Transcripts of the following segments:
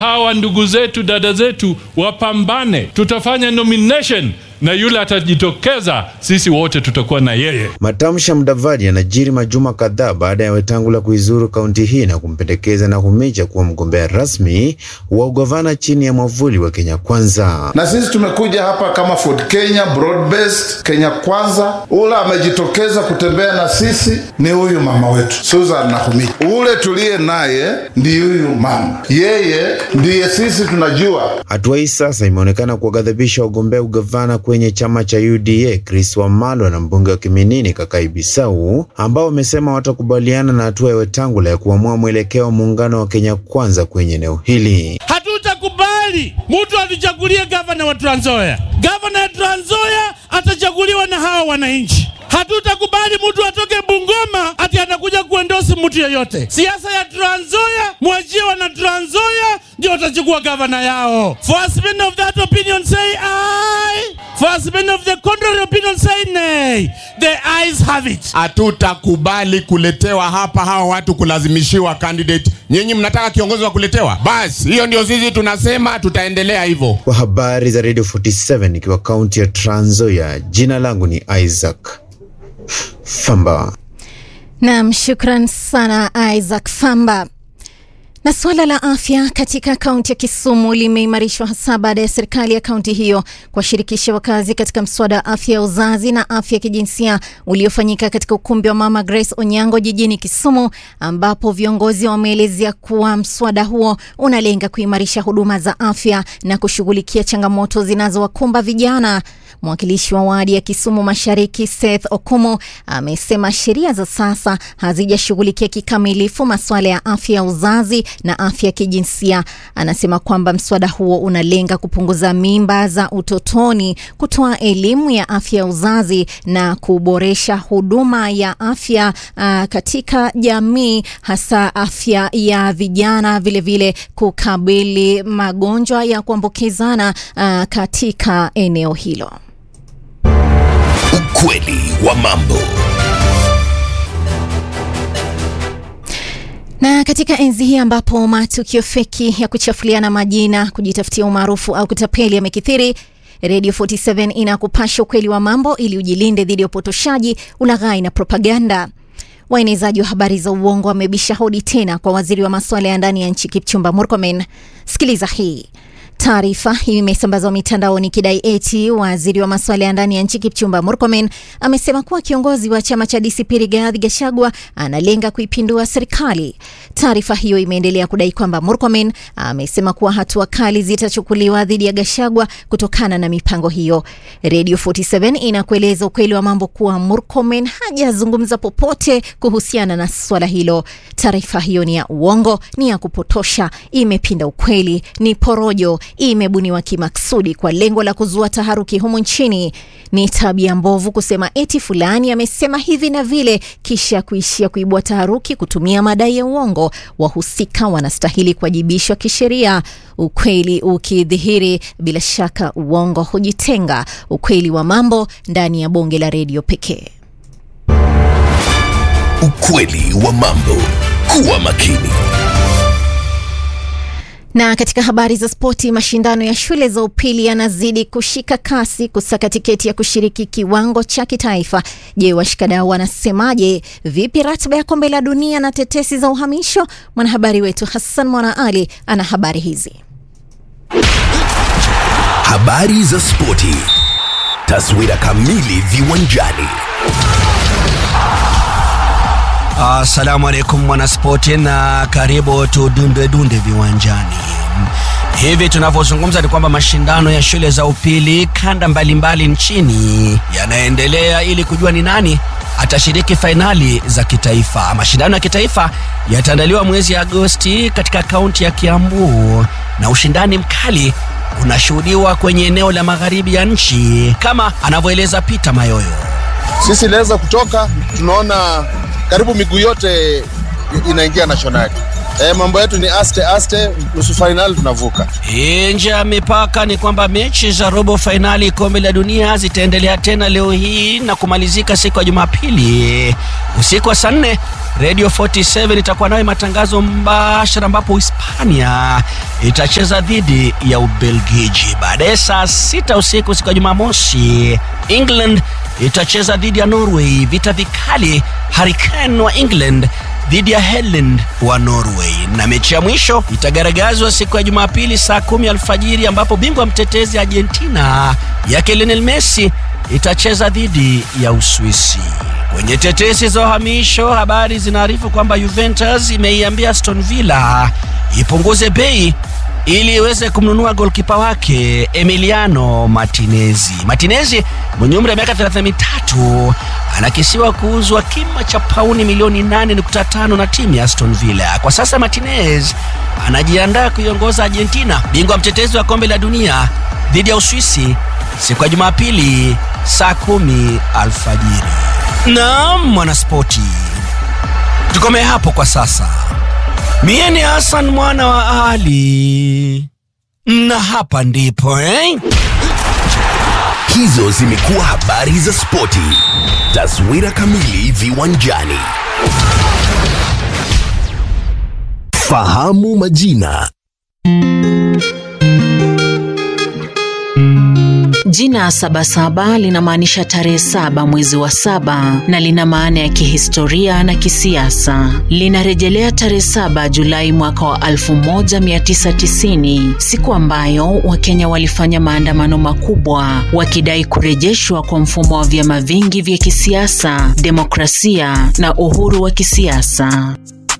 hawa ndugu zetu dada zetu wapambane, tutafanya nomination na yule atajitokeza, sisi wote tutakuwa na yeye. Matamshi ya Mudavadi yanajiri majuma kadhaa baada ya Wetangula kuizuru kaunti hii na kumpendekeza Nakhumicha kuwa mgombea rasmi wa ugavana chini ya mwavuli wa Kenya Kwanza. Na sisi tumekuja hapa kama Ford Kenya, broad based Kenya Kwanza. Ule amejitokeza kutembea na sisi ni huyu mama wetu Susan Nakhumicha. Ule tuliye naye ndi huyu mama, yeye ndiye sisi tunajua. Hatua hii sasa imeonekana kuwaghadhabisha wagombea ugavana kwenye chama cha UDA Chris Wamalwa na mbunge wa Kiminini Kakai Bisau ambao wamesema watakubaliana na hatua ya Wetangula ya kuamua mwelekeo wa muungano wa Kenya Kwanza kwenye eneo hili. Hatutakubali mtu atuchagulie gavana wa Trans Nzoia. Gavana ya Trans Nzoia atachaguliwa na hawa wananchi. Hatutakubali mtu atoke Bungoma ati anakuja kuendosi mtu yeyote. Siasa ya Trans Nzoia, mwachie wana Trans Nzoia ndio watachukua gavana yao. First men of that opinion say aye. First men of the contrary opinion say nay. The ayes have it. Hatutakubali kuletewa hapa hawa watu kulazimishiwa candidate. Nyinyi mnataka kiongozi wa kuletewa? Basi hiyo ndio sisi tunasema, tutaendelea hivyo. Kwa habari za Radio 47 ikiwa kaunti ya Trans Nzoia, jina langu ni Isaac Famba. Naam, shukran sana Isaac Famba. Na suala la afya katika kaunti ya Kisumu limeimarishwa hasa baada ya serikali ya kaunti hiyo kuwashirikisha wakazi katika mswada wa afya ya uzazi na afya ya kijinsia uliofanyika katika ukumbi wa Mama Grace Onyango jijini Kisumu, ambapo viongozi wameelezea kuwa mswada huo unalenga kuimarisha huduma za afya na kushughulikia changamoto zinazowakumba vijana. Mwakilishi wa wadi ya Kisumu Mashariki Seth Okumu amesema sheria za sasa hazijashughulikia kikamilifu masuala ya afya ya uzazi na afya ya kijinsia. Anasema kwamba mswada huo unalenga kupunguza mimba za utotoni, kutoa elimu ya afya ya uzazi na kuboresha huduma ya afya uh, katika jamii, hasa afya ya vijana, vilevile vile kukabili magonjwa ya kuambukizana uh, katika eneo hilo. Ukweli wa mambo. Na katika enzi hii ambapo matukio feki ya kuchafuliana majina, kujitafutia umaarufu au kutapeli yamekithiri, Radio 47 inakupasha ukweli wa mambo ili ujilinde dhidi ya upotoshaji, ulaghai na propaganda. Waenezaji wa habari za uongo wamebisha hodi tena kwa waziri wa masuala ya ndani ya nchi Kipchumba Murkomen. Sikiliza hii. Taarifa hii imesambazwa mitandaoni kidai eti waziri wa masuala ya ndani ya nchi Kipchumba Murkomen amesema kuwa kiongozi wa chama cha DCP Rigathi Gachagua analenga kuipindua serikali. Taarifa hiyo imeendelea kudai kwamba Murkomen amesema kuwa hatua kali zitachukuliwa dhidi ya Gachagua kutokana na mipango hiyo. Radio 47 inakueleza ukweli wa mambo kuwa Murkomen hajazungumza popote kuhusiana na swala hilo. Taarifa hiyo ni ya uongo, ni ya kupotosha, imepinda ukweli, ni porojo imebuniwa kimaksudi kwa lengo la kuzua taharuki humu nchini. Ni tabia mbovu kusema eti fulani amesema hivi na vile, kisha kuishia kuibua taharuki kutumia madai ya uongo. Wahusika wanastahili kuwajibishwa kisheria. Ukweli ukidhihiri, bila shaka uongo hujitenga. Ukweli wa mambo ndani ya bonge la redio pekee. Ukweli wa mambo. Kuwa makini. Na katika habari za spoti, mashindano ya shule za upili yanazidi kushika kasi kusaka tiketi ya kushiriki kiwango cha kitaifa. Je, washikadau wanasemaje? Vipi ratiba ya kombe la dunia na tetesi za uhamisho? Mwanahabari wetu Hassan Mwana Ali ana habari hizi. Habari za spoti, taswira kamili viwanjani. Assalamu alaikum mwanaspoti, na karibu tudunde dunde viwanjani. Hivi tunavyozungumza ni kwamba mashindano ya shule za upili kanda mbalimbali mbali nchini yanaendelea ili kujua ni nani atashiriki fainali za kitaifa. Mashindano ya kitaifa yataandaliwa mwezi Agosti katika kaunti ya Kiambu na ushindani mkali unashuhudiwa kwenye eneo la magharibi ya nchi, kama anavyoeleza Peter Mayoyo. Sisi inaweza kutoka, tunaona karibu miguu yote inaingia nationali. E, mambo yetu ni aste aste, nusu fainali tunavuka. Nje ya mipaka ni kwamba mechi za robo fainali kombe la dunia zitaendelea tena leo hii na kumalizika siku ya Jumapili usiku wa saa nne Radio 47 itakuwa nayo matangazo mbashara, ambapo Hispania itacheza dhidi ya Ubelgiji. Baadaye saa sita usiku siku ya Jumamosi, England itacheza dhidi ya Norway. Vita vikali, Hurricane wa England dhidi ya Helland wa Norway, na mechi ya mwisho itagaragazwa siku ya Jumapili saa kumi alfajiri ambapo bingwa mtetezi Argentina yake Lionel Messi itacheza dhidi ya Uswisi. Kwenye tetesi za uhamisho, habari zinaarifu kwamba Juventus imeiambia Aston Villa ipunguze bei ili iweze kumnunua golkipa wake Emiliano Martinez. Martinez mwenye umri wa miaka 33 anakisiwa kuuzwa kima cha pauni milioni 8.5 na timu ya Aston Villa. Kwa sasa Martinez anajiandaa kuiongoza Argentina, bingwa mtetezi wa kombe la dunia dhidi ya Uswisi siku ya Jumapili saa kumi alfajiri. Naam, mwanaspoti, tukomee hapo kwa sasa. Mie ni Hassan mwana wa Ali, na hapa ndipo eh? Hizo zimekuwa habari za spoti. Taswira kamili viwanjani. Fahamu majina. Jina Sabasaba linamaanisha tarehe saba mwezi wa saba na lina maana ya kihistoria na kisiasa. Linarejelea tarehe saba Julai mwaka wa 1990, siku ambayo Wakenya walifanya maandamano makubwa wakidai kurejeshwa kwa mfumo wa vyama vingi vya kisiasa, demokrasia na uhuru wa kisiasa.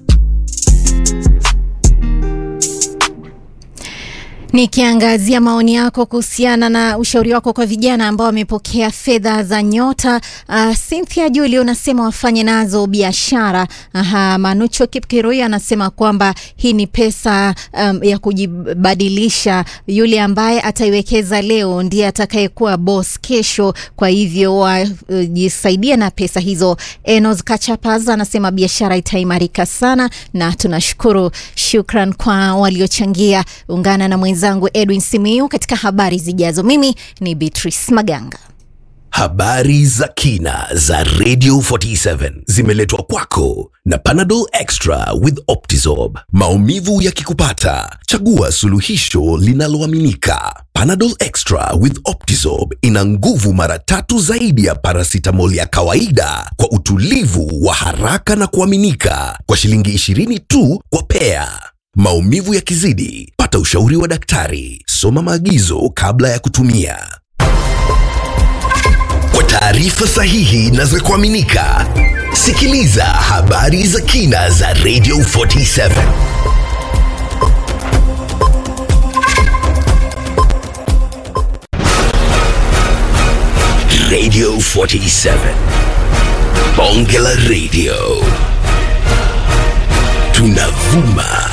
Nikiangazia maoni yako kuhusiana na ushauri wako kwa vijana ambao wamepokea fedha za Nyota. Uh, Cynthia Juli unasema wafanye nazo biashara. Aha, Manucho Kipkirui anasema kwamba hii ni pesa um, ya kujibadilisha. Yule ambaye ataiwekeza leo ndiye atakayekuwa boss kesho, kwa hivyo wajisaidia uh, na pesa hizo. Enos Kachapas anasema biashara itaimarika sana, na tunashukuru. Shukran kwa waliochangia. Ungana na mwenzi mwenzangu Edwin Simiu katika habari zijazo. Mimi ni Beatrice Maganga. Habari za kina za Radio 47 zimeletwa kwako na Panadol Extra with Optizorb. Maumivu yakikupata, chagua suluhisho linaloaminika. Panadol Extra with Optizorb ina nguvu mara tatu zaidi ya paracetamol ya kawaida kwa utulivu wa haraka na kuaminika, kwa shilingi 20 tu kwa pea. Maumivu yakizidi, pata ushauri wa daktari. Soma maagizo kabla ya kutumia. Kwa taarifa sahihi na za kuaminika, sikiliza habari za kina za Radio 47. Radio 47. Bonge la Radio. Tunavuma